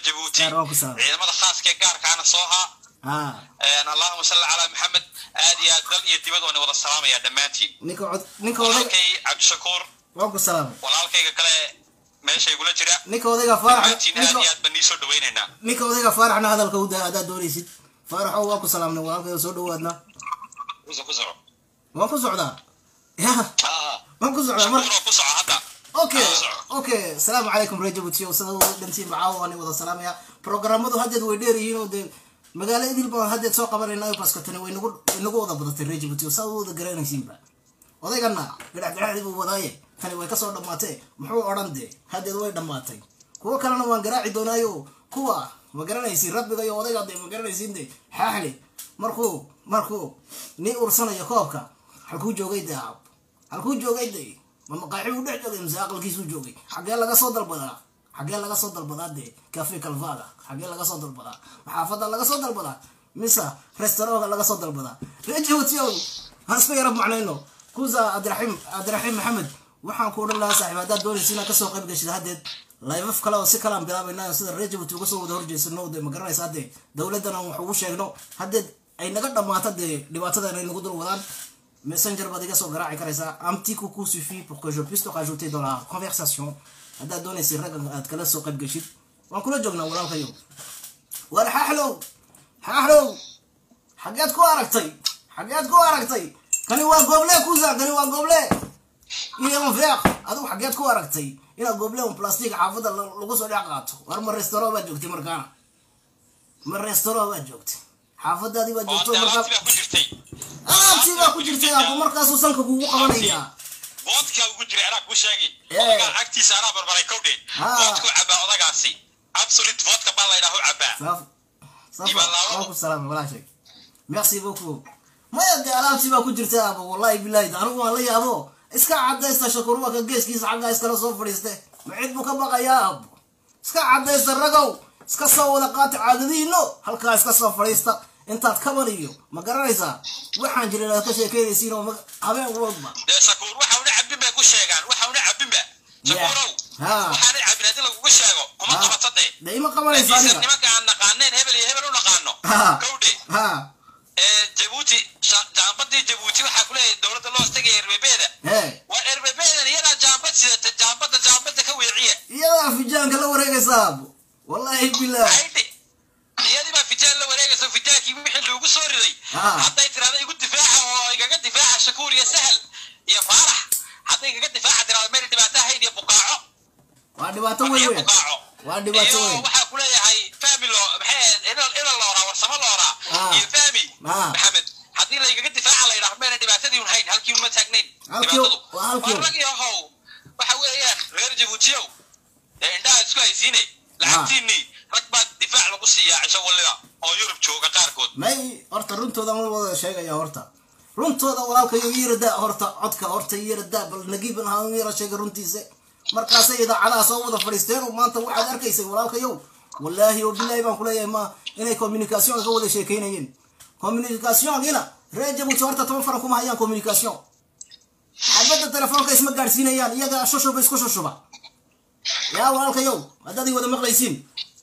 jabuuti Gaar waan ku salaamay. ciidamada khaaska ee gaarkaana soo haa haa Een, allahuma salli calaa maxamed aad iyo aad dal iyo dibad waan wada salaamaya dhammaantiin ninka cod ninka odayga walaalkay cabdishakuur waan ku salaamay walaalkayga kale meesha igula jira ninka odayga faarax dhammaantiin aad iyo ninka aad baan nii soo dhawaynaynaa ninka odayga faaraxna hadalka u daa haddaad doonaysid faaraxow waan ku salaamnay walaalkayga soo dhawaadna kuso ku soco waan ku socdaa ya Ah, waan ku socdaa mar shakuur oo ku soco hadda okay Ku soco. okay asalaamu calaykum reer jabuuti oo sida wada dhantiin macaawo waan wada salaamaya programmadu haddeed way dheer yihiin oo dee magaalo idil baan haddeed soo qabanaynayo baska tani way nagu way nagu wada badatay reer jabuuti oo saa u wada garanaysiinba odaygana gadhac gadhacdii buu wadaaye tani way kasoo dhammaatee muxuu odhan dee haddeed way dhammaatay kuwo kalena waan garaaci doonaayo kuwa ma garanaysiin rabbiga iyo odayga dee ma garanaysiin de xaaxli markuu markuu nin ursanayo koobka halkuu joogay dee aab halkuu joogay dee ma maqaaxi uu dhex joogay mise aqalkiisuu joogay xaggee laga soo dalbadaa xaggee laga soo dalbadaa dee cafe calvada xaggee laga soo dalbadaa maxaafada laga soo dalbadaa mise restaurantka laga soo dalbadaa rejotiow aan isku yara macnayno kusa abdiraxiim abdiraxiim maxamed waxaan ku odhan lahaa saaxiib haddaad doonaysa inaad kasoo qayb gashid haddeed layfaf kale oo si kale aan bilaabayna sida reer jabuuti uga soo wada horjeysano de ma garanaysa hadde dowladdan aan wax ugu sheegno haddeed ay naga dhammaato dee dhibaatadan ay nagu dul wadaan messenger baad iga soo garaaci karaysaa un petit coucou suffit pour que je puisse te rajouter dans la conversation haddaad doonaysa raggan aad kala soo qayb gashid waan kula joognaa walaalkayo war xaaxlow xaaxlow xageed ku aragtay xageed ku aragtay kani waa gooble kusa kani waa gooble iyo veeq adigu xageed ku aragtay inaad gooble un plastic xaafadda la- lagu soo dhex qaato war ma restaurant baad joogtay markaana ma restaurant baad joogtay xaafadaadii baad oo joogto dee markaa alaabtii baa ku jirtay alaabtii baa ku jirtay abu markaasuu sanka kugu qabanayaa boodka ugu jiray anaa kuu sheegi Eh. odagaa agtiisa anaa barbaray kowdhe Ah. boodku cabaa odagaasi absolute vodka baa laydhahu cabaa saaf saaf Ibalaawo. waa ku salaamay walaashay merci beaucoup maya dee alaabtii baa ku jirta aba wallahi bilahi anigu waan la yaabo iska cadaysta shakuruwaka geeskiisa xaggaa iskala soo fadhiiste ma cid buu ka baqayaa abo iska cadaysta ragow iska soo wada qaata caadadihiino halkaa iska soo fadhiista intaad kaban iyo ma garanaysaa waxaan jirin aad ka sheekeynaysiin oo ma- habeen walba dee shakuur waxa una cabin bay ku sheegaan waxa una cabinba shakuurow Ha. waxaana cabin haddii lagugu sheego kuma Ha. qabato dee dee ima qabanaysa laakiinse aniga nimanka aan naqaaneen hebel iyo hebel u naqaano Ha. kowdhe ha ee jabuuti sha- jaambadii jabuuti waxaa ku leeyahay dowladda loo tagay erbebeeda hee waa erbebeedan iyadaa jaambad sidata jaambadda jaambadda ka weeciya iyadaa fijaanka la wareegaysaa abo wallahi bilah aydhe iyadii baa fijaan la wareegayso fijaankii wixii lagu soo riday Ah. hadday tirahdo igu difaaca oo igaga difaaca shakuur iyo sahal iyo faarax hadday igaga difaaca tirahdo meel dhibaato ahayn iyo buqaaco waa dhibaato weyn iyo weyn buqaaco waa dhibaato iyo weyn waxaa ku leeyahay fahmi loo maxay ina ina looraa warsamo looraa Ah. iyo fahmi Ah. maxamed haddii la igaga difaaca la yidhaahdo meena dhibaatadii un hayn halkii uma taagnayn Halkii- dhibaatadu waa halkii- waa rag iyo how waxa weeyaan reer jabuutiyow ee indhaha isku haysiine lacagtiinii rag baa difaac lagu siiyaa cisho waliba oo yurub jooga qaarkood may horta runtooda ma wada sheegaya horta runtooda walaalkayo yirada horta codka horta yirada bal nagiiban ha yara sheega runtiisa markaasay idaacadaha soo wada fadhiisteen oo maanta waxaad arkaysay walaalkayow wallaahi oo bilaahi baan kuleeyahay ma inay communication ka wada sheekeynayeen communicationina reer jabuuti horta toban faran kuma hayaan communication xabadda telefoonka isma gaadhsiinayaan iyaga shushuba isku shushuba yaa walaalkayow haddaad i wada maqlaysiin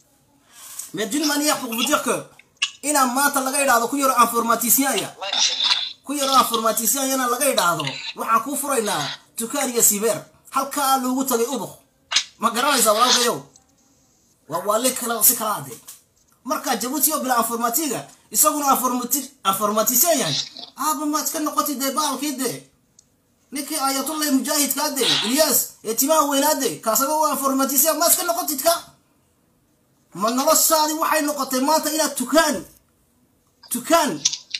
mais d'une manière pour vous dire que inaan maanta laga idhaahdo ku yaro informaticien-ya ku yaro informaticien-yana laga idhaahdo waxaan kuu furaynaa dukaan iyo sibeer halkaa loogu tagay ubuk ma garanaysaa walaalkayow waa waali kale si kala ade marka jabuuti oo bila informatiga isaguna informati- informaticien yahay aaba maad ka noqotay dee baalkii dee ninkii ayatullahi mujaahidkaa dee ilyas ee timaha weynaade kaasaga waa informaticien maad ka noqotid ka ma noloshaadi waxay noqotay maanta inaad tukaan tukaan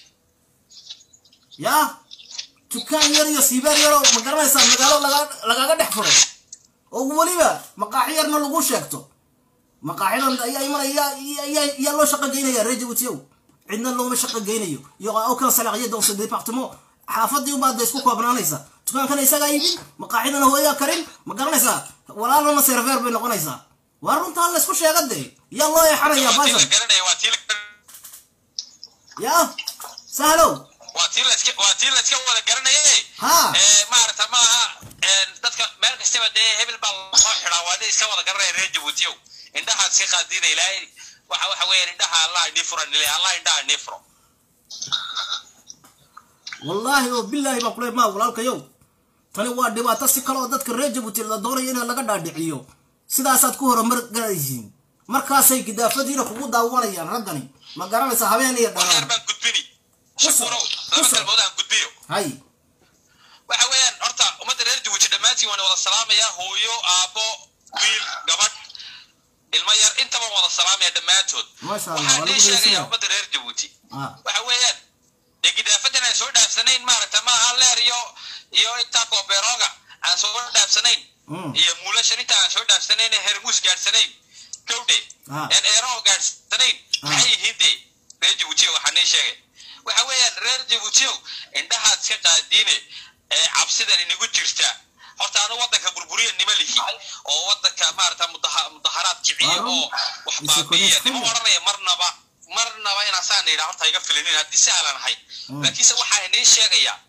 yaa tukaan yar iyo siibeer yaroo ma garanaysaa magaalo laga- lagaga dhex furay oo weliba maqaaxi yarna lagu sheegto maqaaxidan ayaa imanaya yaa- yaa- yaa loo shaqo geynaya reer jabuutiyow cidna looma shaqo geynayo iyo aucun salarié dans ce département xaafadii ubaad isku koobnaanaysa dukaankana isagaa iibin maqaaxidana hooyaa karin ma garanaysaa walaalana serveer bay noqonaysaa waa runtaa laysku sheega dee yaa loo eexanayaa waa tii la baashan garanaya waa tii la yaa sahlow waa tii la iska waa tii la iska wada garanaye Ha. ee maarata maaha ee dadka meel kastaba dee hebel baa lasoo xidhaa waa dee iska wada garanaya reer jabuutiyow indhahaad iska qaadiina ilaahay waxa waxa weeyaan indhaha allah inii furan ilaahay allah indhaha inii furo wallaahi oo bilaahi baan kuley maa walaalkayow tani waa dhibaato si kale oo dadka reer jabuuti la doonayo in laga dhaadhiciyo sidaasaad ku horumar garaysiin markaasay gidaafadiina kugu daawanayaan raggani ma garanaysa habeen iyo war yar dharaan baan gudbini Ku soco, shakurow ku laba soco. kalmood aan gudbiyo hay waxa weeyaan horta ummadda reer jabuuti dhammaantiin waan wada salaamaya hooyo aabbo wiil gabadh ilmo yar intaba waan wada salaamaya dhammaantood Masha Allah, waxaan waa ii lagu sheegayaa dhegeysanaya. ummadda reer jabuuti ah waxa weeyaan dee gidaafadan aan soo dhaafsanayn maaragta maaha leer iyo iyo intaa koobeerooga aan soo dhaafsanayn Mm. iyo muulashan inta aan soo dhaafsanayn ee hermuus gaadhsanayn gawdhe Ah. een eeroo gaadhsanayn maxay yihiin dee reer jabuutiyo waxaa nii sheegay waxa weeyaan reer jabuutiyow indhahaad iska qaadiine ee cabsidan inagu jirta horta anu wadanka burburiya nima lihi oo wadanka maarata mudaha- mudaharaad kiciya Waarum. oo wax Is a baabiiya connection. nima odhanaya marnaba marnaba inaan saan idhaa horta iga filinin haddii sahlan ahay Mm. laakiinse waxaa inii sheegayaa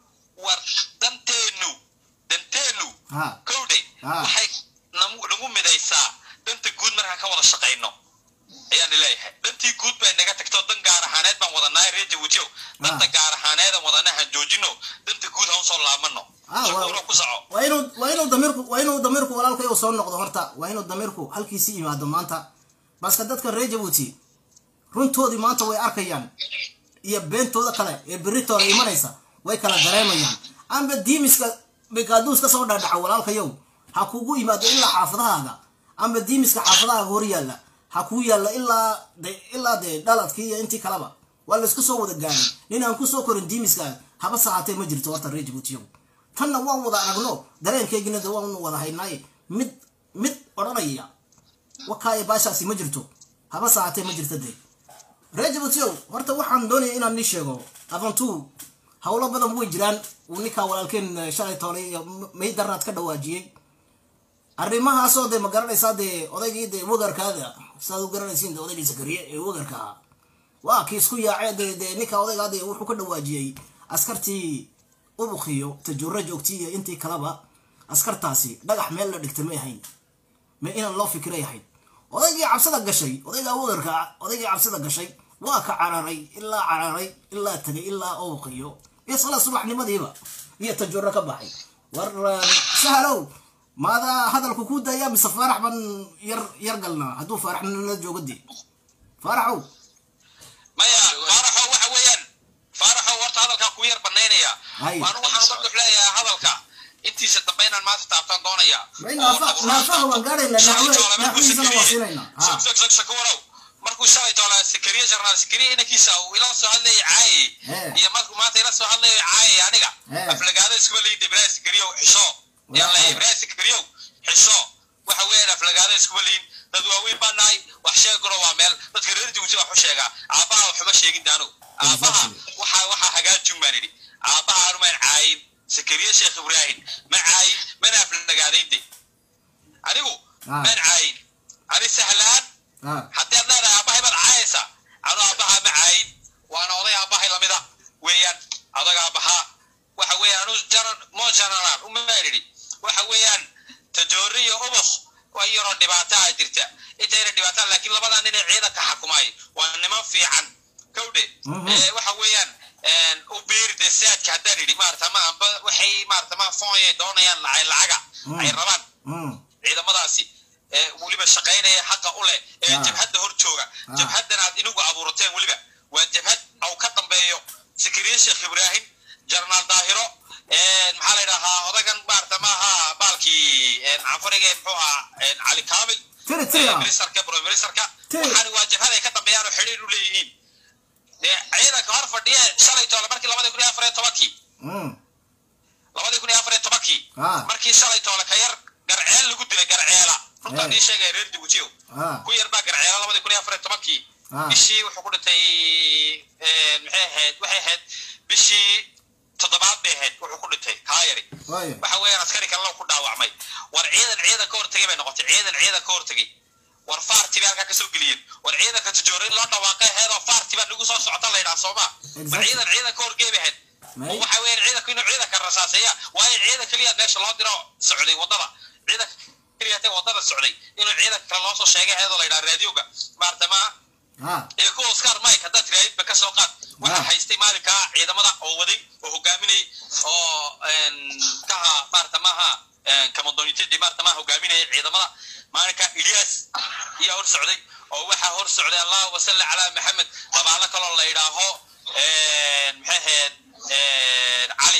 war danteennu danteennu ha kowdhe Ah. waxay nagu nagu midaysaa danta guud markaan ka wada shaqayno ayaan leeyahay dantii guud bay naga tagto dan gaar ahaaneed baan wadanaa reer jabuutiyow danta Ah. gaar ahaaneedan wadana han joojino danta guud han usoo laabano Ah, waa- shakuuro ku soco waa inuu waa inuu damirku waa inuu damirku walaalkayo soo noqdo horta waa inuu damirku halkiisi yimaado maanta baska dadka reer jabuuti runtoodii maanta way arkayaan iyo beentooda kale ee berritooda imanaysa way kala dareemayaan amba diimiska bikaaduus ka soo dhaadhaca walaalkayow ha kugu yimaado ilaa xaafadahaaga amba diimiska xaafadahaaga hor yaalla ha kuu yaalla ilaa de ilaa dee dhaladkii iyo intii kaleba waa laysku soo wada gaaray nin aan kusoo korin diimiska haba sahaatee ma jirto horta reer jabuutiyow tanna waan wada aragno dareenkeygina de waan wada haynaaye mid mid odhanaya wakaaye baashaasi ma jirto haba sahaatee ma jirto dee reer jabuutiyow horta waxaan doonaya inaan ni sheego afantuu howlo badan way jiraan uu ninkaa walaalkeen eh, shalay toolay iyo maydaraad ka dhawaajiyey arrimahaasoo dee ma garanaysaa dee odaygii dee wagarkaada saad u garanaysiin dee odaygii sakariye ee wagarka ahaa waa kii isku yaacee dee dee ninka odaygaa dee wuxuu ka dhawaajiyey askartii ubukiyo tajuura joogtii iyo intii kaleba askartaasi dhagax meel la dhigtay may ahayn ma inaan loo fikiray ahayd odaygii cabsida gashay odaygaa wagarka odaygii cabsida gashay waa ka cararay ilaa cararay ilaa tagay ilaa ubukiyo iyo sala subaxnimadiiba iyo tajuuro ka baxay war eh, sahalow maadaa hadalku ku daya mise faarax baan yar yar galnaa hadduu faaraxna la joogo dee faaraxow maya faaraxo waxa weeyaan faaraxo horta hadalkaa ku yar banaynaya Hay. waanu waxaan dadux leeyahay hadalka intiisa dambe inaan maanta taabtaan doonaya May naafa- naafaha waan gaadhaynaa, naaxwe- naaxwihiisana waan siinaynaa. Ha. shakuurow markuu shalay toolaa sikariye jarnaal sikariye inankiisa uu ila soo hadlayay caaye Eh. iyo markuu maanta ila soo hadlayo caaye aniga Eh. aflagaada iskuma leeyid ibraahim sikariyow xisho yaan leeyahay ibraahim sikariyow xisho waxa weeyaan aflagaada iskuma leeyin dad waaweyn baa nahay wax sheegano waa meel dadka reer jabuuti wax u sheegaa aabbaha waxuma sheegin daanu aabbaha Exactly. waxa waxa hagaajin baan idhi aabbaha anumaan caayin sakariye sheekh ibraahim ma caayin mana aflagaadaynde anigu Ah. maan caayin ani sahlaan ah haddii aad leedahay aabbahay baad caayaysa anu aabbaha ma caayin waana oday aabbahay lamida weeyaan adag aabbahaa waxa weeyaan anu jaran mo janaral umaan idhi waxa weeyaan tajoori iyo ubuk waa yaroo dhibaataa jirta intayna dhibaataa laakiin labadaa nin ee ciidanka xakumay waa niman fiican kowdhe Mhm. Eh, waxa weeyaan u biiri de saadka haddaan idhi maarata ma amba waxay maarata ma foonyay doonayaan lacay lacaga Mm. ay rabaan mm ciidamadaasi ee weliba shaqaynaya xaqa u leh ee Ah. jabhadda hor jooga Ah. jabhaddan aad inigu abuurateen weliba waa jabhad au ka dambeeyo sikiriye sheekh ibraahim jarnaal daahiro een, maxaa la yidhahaa odagan maarata maaha baalkii een, canfariga muxuu ahaa een, cali kaamil Tiri, tiri, ee, ah. ministarka broministarka Tiri. waxaani waa jabhad ay ka dambeeyaan oo xidhiir u leeyihiin dee ciidanka hor fadhiye shalay toole markii labadii kun iyo afar iyo tobankii mm labadii kun iyo afar iyo tobankii Ah. markii shalay toole ka yar garceel lagu dilay garceela runtaa Eh. nii sheegaya reer jabuutiyo ah ku yar baa garceela labadii kun iyo afar iyo tobankii Ah. bishii wuxuu ku dhintay een, maxay ahayd waxay ahayd bishii toddobaad bay ahayd wuxuu ku dhintay kaa yari waayo waxa weeyaan askari kalena ku dhaawacmay war ciidan ciidan ka hortegay bay noqotay ciidan ciidan ka hortegay war faarti bay halkaa kasoo geliyeen war ciidanka tijoorin loo dhawaaqay ahayd oo faarti baa nagu soo socota la yidhaha sooma war Exactly. ciidan ciidan ka horgey bay ahayd May. oo waxa weeyaan ciidanku inuu ciidanka rasaaseeya waayo ciidan keliya meesha loo diro socday wadada ciidan riyate wadada socday inuu ciidanka kale loo soo sheegay ayadoo la yidhaha raadioga maarata maaha ha ee ku oscar mike haddaad tiraahidba ka soo qaad waxaa Ah. haystay maalinkaa ciidamada oo waday oo hogaaminayay oo kaha maarata maaha kamadonitadi maarata maaha hogaaminayay ciidamada maalinka ilyas ayaa hor socday oo waxaa hor socday allahuma salli calaa maxamed labaalo kaloo la yidhaaho maxay ahayd cali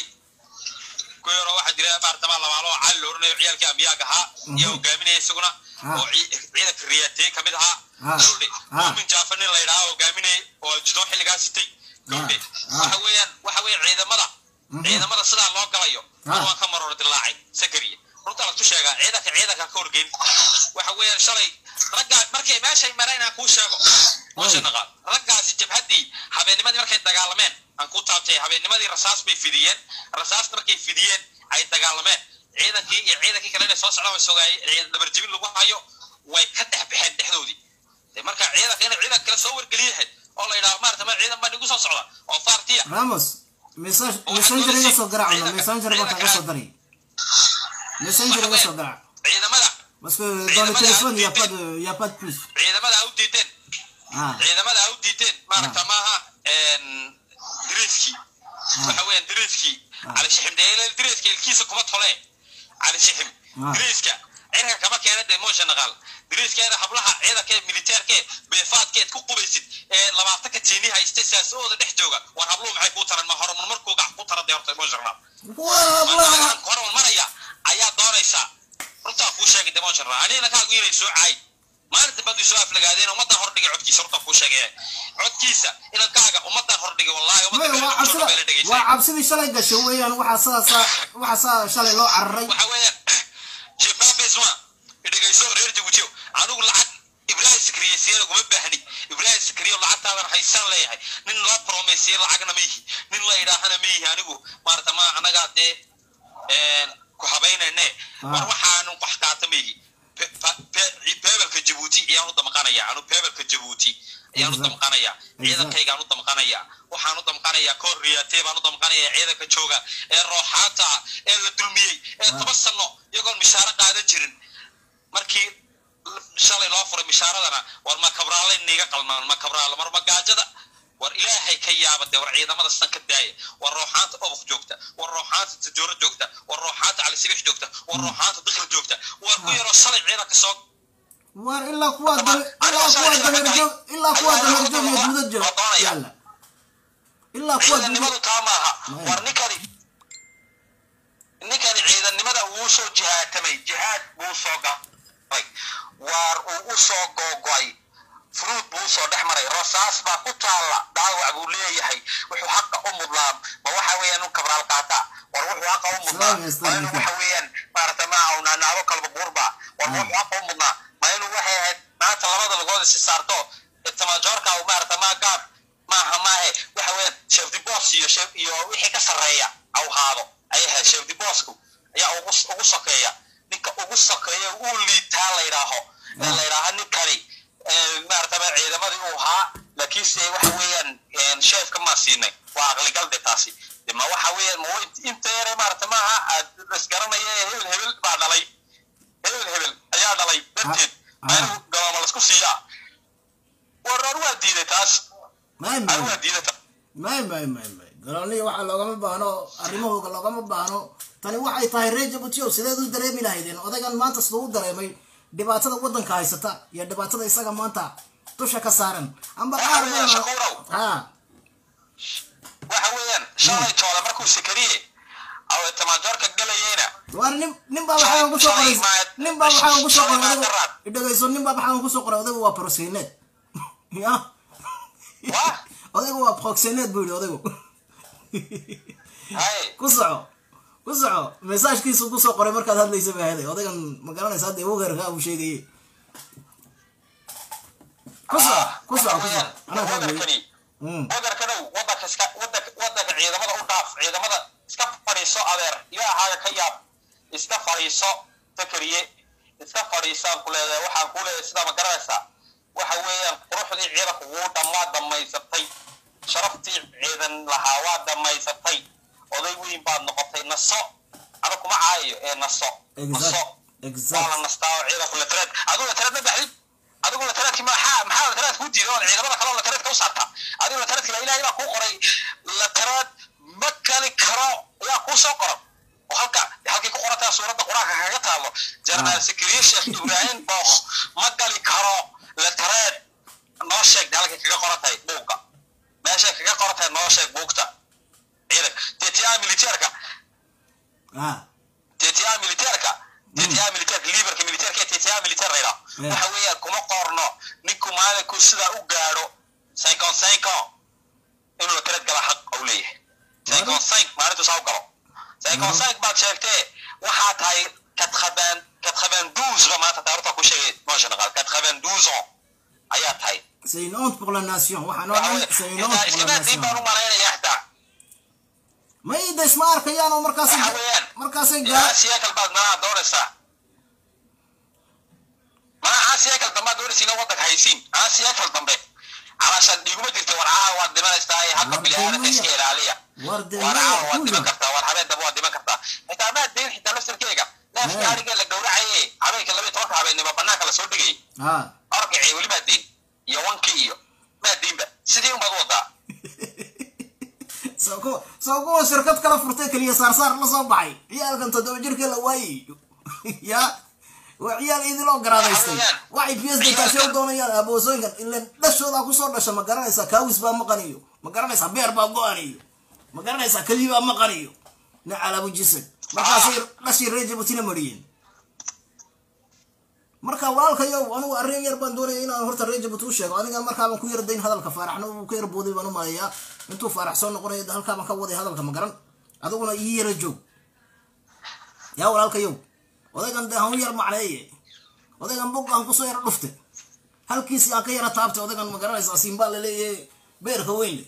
ku yaroo waxaa jira maarata maa labaalo oo cali la oranayo ciyaalkii ambiyaag ahaa iyo hogaaminaya isaguna Ah. oo ci- ciidanka riyaatee kamid ahaa Ah. gawdhe Ah. muumin jaafa nin la yidhaha hogaaminayay oo jidoon xilligaa sitay gawdhe Ah. waxa weeyaan waxa weeye ciidamada Mhm. ciidamada sidaa loo galayo Ah. waan ka maroor dilaacay sakariya runta lagtu sheegaa ciidanka ciidanka ka horgeyn waxa weeyaan shalay raggaa markay meeshay mareen aan kuu sheego Oy. naqaan raggaasi jabhaddii habeennimadii markay dagaalameen aan ku taabtay habeennimadii rasaas bay fidiyeen rasaas markay fidiyeen ay dagaalameen ciidankii iyo ciidankii kale inay soo socdaan way sogaayay dabarjebin lagu hayo way ka dhex baxeen dhexdoodii de marka ciidanka inay ciidan kale soo wargeliyahayd oo la yidhaha maarata ma ciidan baa nigu soo socda oo faartiya ramos message messenger iga soo garaac messenger baa kaga soo daray messenger iga soo garaac ciidamada parce que dans le téléphone il y a pas de il y a pas de plus ciidamada ha u diideen ah ciidamada ha u diideen maaragta maaha diriiskii waxa weeyaan diriiskii Ah. cali shixim dee diriiska ilkiisa kuma tole cali shixim Ah. diriiska cirka kama keena dee moosha naqaal diriiskeeda hablaha ciidanka militeerkee beefaadkeed ku qubaysid ee labaatanka tiini haysta siyaasahooda dhex jooga war habluhu maxay kuu taran ma horumar markuu gac ku tara dee horta moosha naqaal waa horumar maraya ayaa doonaysaa runtaa kuu sheegay dee moosha naqaal anigana kaagu inay soo caay maalinta badu soo aflagaadeen ummadan hordhigay codkiisa runtaa kuu sheegay codkiisa inankaaga ummadan hordhigay wallaahi waa ummadda cabsida bay la waa dhegaysay cabsidii shalay gashay weeyaan waxaa saa waxaa saa shalay loo cararay waxa weeyaan jebabisma dhegayso reer jabuutiyo anigu lacag ibrahim sakriye siyana kuma baahni ibrahim sakriye lacagtaadan haysan leeyahay nin la promesiye lacagna ma yihi nin la idhaahana ma yihi anigu maarata ma anagaa dee ku habaynayne war waxaanu wax qaata ma yihi Pe- pa- pe- peebelka jabuuti ayaan u damqanaya anu peebelka jabuuti ayaan u damqanaya ciidankaygaan u damqanaya waxaan u damqanaya koor riyaatee baan u damqanaya ciidanka jooga ee rooxaanta ah ee la dulmiyey ee toban sano iyagoon mishaaro qaadan jirin markii shalay loo furay mishaaradana war ma kabraale niga qalmaan ma kabraale mar magaajada war ilaahay ka yaaba dee war ciidamada san ka daaya war rooxaanta obok joogta war rooxaanta tajooro joogta war rooxaanta calisibix joogta war rooxaanta dikr joogta war ku yaroo shalay ciidanka soo war ilaa kuwa dam ilaa kuwa dameerjoog ilaa kuwa dameerjoog iyo duudad joog yalla ilaa kuwa duudad ciidannimadu taa maaha Maya. war ninkani ninkani ciidannimada wuu soo jihaatamay jihaad buu soo galay waar uu u soo googo'ay furuud buu usoo dhex maray rasaas baa ku taalla dhaawac buu leeyahay wuxuu xaqa u mudnaa ma waxa weeyaan un kabraal qaata war wuxuu xaqa u mudnaa Salaam ma inuu Esther. waxa weeyaan maarata ma awnaanaabo kalba buurba war Ah. wuxuu xaqa u mudnaa ma inuu waxay ahayd maanta labada lugood isi saarto tamajoorka uu maarata ma gaab maaha maahe waxa weeyaan chef de boss iyo chef iyo wixii ka sarreeya au haado ayay ahayd chef de bossku ayaa ugu ugu sokeeya ninka ugu sokeeya uu liitaa la yidhaaho ee la yidhaaha ninkani ee, maarata ma ciidamadii uu ahaa laakiinse waxa weeyaan sheefka maa siinay waa aqligal de taasi de ma waxa weeyaan ma int- inta yare maarata maaha aad isgaranaya ee hebel hebel baa dhalay hebel hebel ayaa dhalay darteed Ah, ma ah. inuu galooma lasku siiyaa war ar waa diiday taas may ar waa may diiday taas may may may may galoolniya waxaa loogama baahno arrimahooga loogama baahno tani waxay tahay reer jabuutiyow sideed u dareemi lahaydeen odaygan maanta siduu u dareemay dhibaatada waddanka haysata iyo dhibaatada isaga maanta dusha ka saaran amba qaar Waxa weeyaan, Shakurow. ha waxa weeyaan shalay toole markuu sikariye aw tamajoorka galayeyna war nin nin baa waxaa ugu soo qoray nin baa waxaa ugu soo qoray odaygu dhegayso nin baa waxaa ugu soo qoray odaygu waa proxeneed ya waa odaygu waa proxeneed buu yidhi odaygu hay ku soco ku soco mesaajkiisu ku soo qoray markaad hadlaysa baa haday odaygan ma garanaysa hadda wogerka uu sheegayey ku soco ku soco ku soco anaa kaa gooyey wadarkani Mm. wadarkanow wadanka iska wadanka wadanka ciidamada u dhaaf ciidamada iska fadhiiso adeer ilaahaaga ka yaab iska fadhiiso takariye iska fadhiisaan ku leedahay waxaan ku leedahay sidaa ma garanaysaa waxa weeyaan quruxdii ciidanku wuu dhammaa dhammaysatay sharaftii ciidan lahaa waa dhammaysatay oday weyn baad noqotay naso ana kuma caayayo ee naso naso exact la nastaa oo ciidanku lataraad adigu lataraad ma baxdid adigu lataraadki maxaa maxaa lataraad kuu diiday oo ciidamada kale oo lataraadka u saarta adigu lataraadki la ilaahay baa kuu qoray lataraad ma kali karo yaa kuu soo qoran oo halka halkii ku qorantaa suuradda qur-aanka kaga taalo jarnaal sikriye sheekh ibraahim bookh ma gali karo lataraad noo sheeg halkay kaga qoran tahay buugga meeshay kaga qoran tahay noo sheeg buugta ciidan tetiyaa militeerka ah TTA militeerka TTA militeerka liibarka militeerka ee TTA militeer la yidhaahdo Yeah. waxa weeyaan kuma qorno ninku maalinku sidaa u gaadho saykon saykon inuu la tarad gala xaq u leeyahay saykon sayk maalintu saa u galo saykon Mhm. sayk baad sheegtee waxaa tahay kadkhabaan kadkhabaan duusba maanta taarta ku sheegay moosha naqaal kadkhabaan duuson ayaa tahay c'est une honte pour la nation waxaan oo Waxa dhan weeye, c'est une honte intaa pour la iskama diin baan u nation malaynaya xataa may da isma arkayaan oo markaasay waxa weeyaan markaasay yaa gaar siyaakal baad malaha doonaysaa mana aan siyaakal dambe aad doonaysiina waddanka haysiin aan siyaakal dambe calaashaan dhiiguma jirta warcaha waad dhimanaysaa ee halka War bili-aadamka iska demaya. ilaaliya war de warcaha maya waad dhiman kullu kartaa war habeen dambe waad dhiman kartaa xitaa maad deyn xitaa laftarkeega neefka Eh. ariga la gowracaye habeenka laba iyo tobanka habeennimo banaanka lasoo dhigay ah orgacii weli maad deyn iyo wankii iyo maad deynba sidii unbaad u wadaa soo kuwa soo kuwa shirkad kala furtay keliya saarsaar la soo baxay ciyaalkan toddoba jirka la waayey ya waa ciyaal idiloo garaadaystay waxay p s d kaasi u doonayaan aboosooyinkan ilan dhashoodaa kusoo dhasha ma garanaysaa kaawis baa maqaniyo ma garanaysaa beer baa go-aniyo ma garanaysaa keliyi baa maqaniyo nacalabu jisad markaasay dhashii reer jabuutina mariyeen marka walaalkayow anigu arrin yar baan doonaya inaan horta reer jabuuti u sheego aniga markaabaan ku yar dayn hadalka faaraxna uu ka yar booday baan u malayaa intuu faarax soo noqonayo de halkaabaan ka waday hadalka ma garan adiguna ii yara joog yaa walaalkayow odaygan de han yar macneeye odaygan bug aan kusoo yara dhufte halkiisi aan ka yara taabtay odaygan ma garanaysaa siinbaa laleeyahe beerka weyn le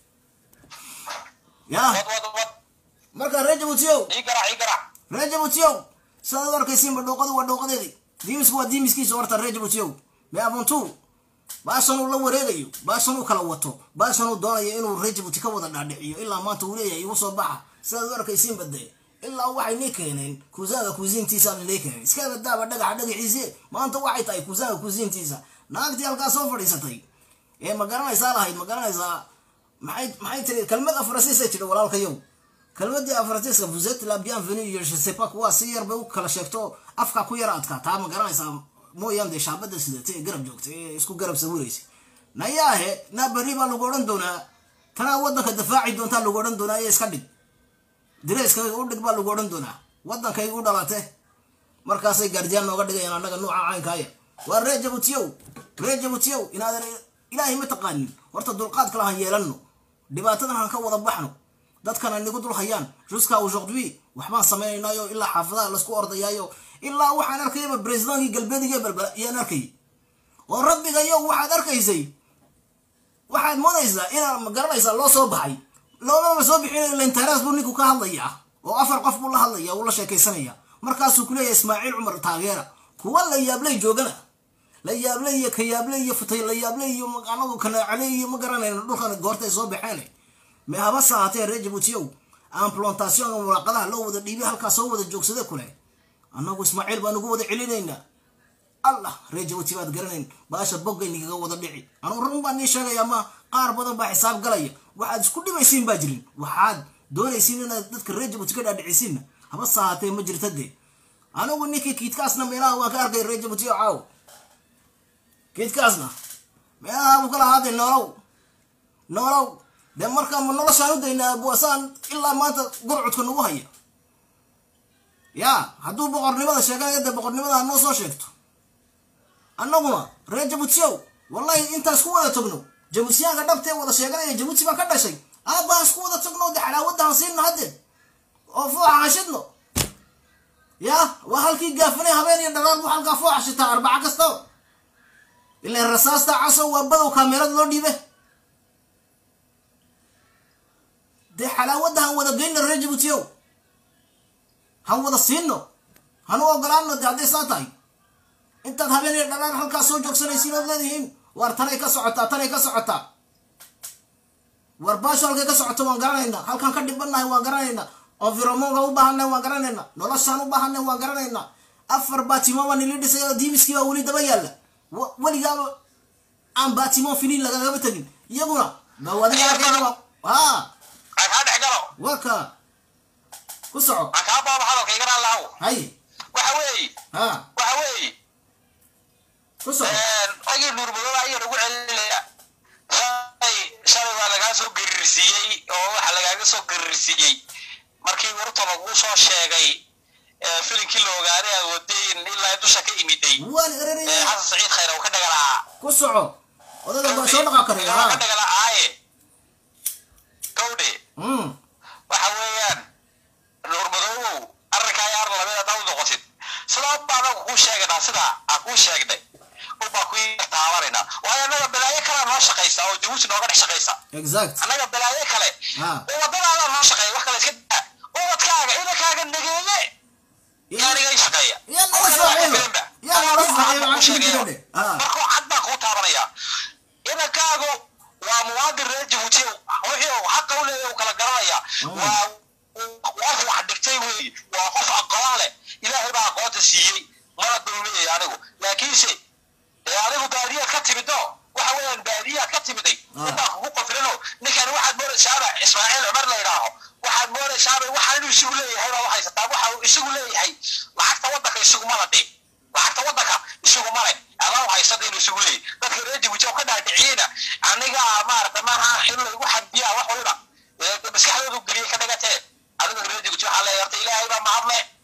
yaa wad wad wad marka reer jabuutiyow ii garac ii garac reer jabuutiyow sidaad u arkaysiinba dhooqadu waa dhooqadeedii diimisku waa diimiskiisa horta reer jabuutiyow mee abuntuu baashan uu la wareegayo baashan uu kala wato baashan uu doonayo inuu reer jabuuti ka wada dhaadhiciyo ilaa maanta uu leeyahay igu soo baxa sidaad u arkaysiinba dee ilaa waxay nii keeneen kuusaaga kuusiintiisa nii keeneen iska badaaba dhagaxa dhagaxiise maanta waxay tahay kuusaaga kuusiintiisa naagtii halkaa soo fadhiisatay ee ma garanaysaa lahayd ma garanaysaa maxay maxay tiri kelmad afrasiisay tidhi walaalkayow kelmadii afrasiiska vous êtes la bienvenue iyo je sais pas kuwa si yar bay u kala sheegto afka ku yara adkaa taa ma garanaysaa mooyaan dee shaabada sidatay ee garab joogtay ee isku garab sawiraysa nayaahe naa berri baa lagu odhan doonaa tanaa waddanka dafaaci doontaa lagu odhan doonaa ee iska dhig direyskayga u dhig baa lagu odhan doonaa waddankayga u dhalate markaasay gaardiyaan nooga dhigayaan annaga nuuca caynkaaya waa reer jabuutiyow reer jabuutiyow inaadan ilaahay ma taqaanin horta dulqaad kale han yeelanno dhibaatadan han ka wada baxno dadkana nigu dul hayaan jusqu'à aujourd'hui waxbaan samaynaynaayo ilaa xaafadaha laisku ordayaayo ilaa waxaan arkayaba presidentki galbeediga balbala iyaan arkayay oo rabbigayo waxaad arkaysay waxaad moodaysaa inaa ma garanaysaa loo soo baxay loomaba soo bixin lentaraas buu ninku ka hadlayaa oo afar qof buu la hadlaya uu la sheekaysanaya markaasuu ku leeyahay ismaaciil cumar taageera kuwa la yaablay joogana la yaablay iyo kayaablay iyo futay la yaablay iyo anagu kanaacalay iyo ma garanayno dhulkan goortay soo baxeen me haba sahatee reer jabuutiyow aan plantationka muraaqadaha loo wada dhiibay halkaa soo wada joogsade kule annagu ismaaciil baan ugu wada celinaynaa allah reer jabuuti baad garanayn baasha boggaynigaga wada dhici anugu run baan nii sheegaya ma qaar badan baa xisaab galaya waxaad isku dhimaysiin baa jirin waxaad doonaysiin inaad dadka reer jabuuti ka dhaadhicisiinna haba sahatee ma jirta dee anigu ninkii kiidkaasna meelaha waan ka arkay reer jabuuti oo caaw kiidkaasna meelaha buu kala ahaaday noolow noolow dee markaa ma noloshaan u daynaa buasaan ilaa maanta gurcudka nagu haya yaa hadduu boqornimada sheeganaya dee boqornimada hanoo soo sheegto annaguna reer jabuutiyow wallahi intaan isku wada tagno jabuutiyaanka dhabtee wada sheeganaya jabuuti baa ka dhashay aabbaan isku wada tagno de xalaawadaan siinno hadde oo fooxa hashidno yaa waa halkii gaafanay habeen iyo dharaar buu halkaa fooxa shitaa arbaca kastaba ilan rasaasta casow waa badow kaamerad loo dhiibe dee xalaawadda han wada geyno reer jabuutiyow han wada siinno hanu ogolaano de hadday saa tahay intaad habeen iyo dhalaan halkaa soo joogsanaysiin ood leedihiin waar tanay ka socotaa tanay ka socotaa war baasho halkay ka socoto waan garanaynaa halkaan ka dhibannahay waan garanaynaa environmonka u baahannahay waan garanaynaa noloshaan u baahannahay waan garanaynaa afar baatimo baa nili dhisay oo diimiskii baa weli daba yaalla Wa- weligaaba aan baatimo finiin lagagama tegin iyaguna bawadiga arkayga ha aan kaa dhex galo waa ka ku soco aan kaa baaba hadalka igana lahaw hay waxa weeye ha waxa weeye ku soco ogii nuurmadooda ayaa lagu celinaya shalay shalay waa lagaa soo gerirsiiyey oo waxa lagaaga soo gerirsiiyey markii warta lagu soo sheegay ee, filinkii la ogaaday aad wadeen ilaa dusha ka imiday waan ee, ereraya xasan saciid khayr uu ka dhagalaa ku soco odaga baa soo dhaqaa karaya ka ha dhagalaaye gawdhe Mm. waxa weeyaan nuurmadoobow arrinkaa yaar labeed haddaa u noqotid sidaa baa anagu kuu sheegaynaa sidaa aan kuu sheegnay ubaa ku taabanayna waayo annaga balaayo kalea noo shaqaysa oo jabuuti nooga dhex shaqaysa exact annaga balaayo kale Ha. oo waddadaadaa noo shaqeeya wax kale iska daa ubadkaaga inankaaga nageeye yaaniga i shaqeeya yaa nala saaxiiba yaa nala saaxiiba aan kuli jirane ha markuu cad baan kuu taabanaya inankaagu waa muwaadin reer jabuuti wixii uu xaqa u leeyahay uu kala garanaya waa qof wax dhigtay weeye waa qof aqoon leh ilaahay baa aqoonta siiyey mana dulmiyay anigu laakiinse ee adigu baadiyaad ka timido waxa weeyaan baadiyaad ka timiday Ah. inbaa kugu qofrino ninkan waxaad moodaysaaba ismaaciil cumar la yidhaaho waxaad moodaysaaba waxa inuu isigu leeyahay baa waxaysataa waxa uu isigu leeyahay lacagta waddanka isuguma la dhig lacagta waddanka isuguma le adaa haysada inuu isugu leeyahay dadka reer jabuuti oo ka dhaadhiciyeyna aniga maarata maaha in lagu xadbiyaa wax waliba ee maskaxdoodu geliyey ka dhigatee adiga reer jabuuti waxaa leeyahay horta ilaahay baa mahadle